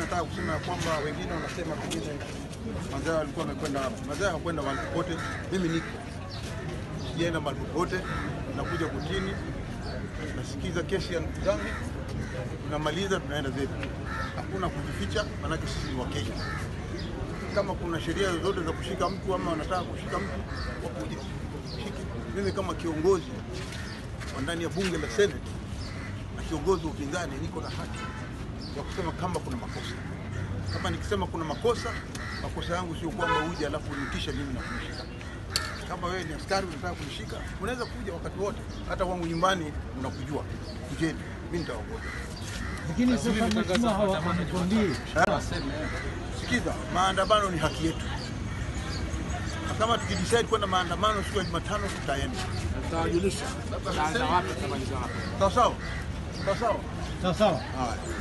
nataka kusema ya kwamba wengine wanasema pengine Mazao alikuwa amekwenda Mazao hakwenda mahali popote. Mimi niko sijaenda mahali popote, nakuja kotini, nasikiza kesi ya ndugu zangu, tunamaliza, tunaenda zetu. Hakuna kujificha, maanake sisi ni Wakenya. Kama kuna sheria zozote za kushika mtu ama wanataka kushika mtu, wakuje shike. Mimi kama kiongozi wa ndani ya bunge la Senate na kiongozi wa upinzani, niko na haki ya kusema kama kuna makosa. Kama nikisema kuna makosa, makosa yangu sio kwamba uje alafu unitisha mimi na kunishika. Kama wewe ni askari unataka kunishika, unaweza kuja wakati wote, hata wangu nyumbani unakujua, kujeni, mimi nitaongoza. Lakini sasa mheshimiwa hawa wametuambia Sikiza, maandamano ni haki yetu, na kama tukidecide kwenda maandamano siku ya Jumatano tutaenda. Tutawajulisha. Tutaanza wapi tutamaliza wapi. Sawa sawa, sawa sawa. sawa sawa. Haya.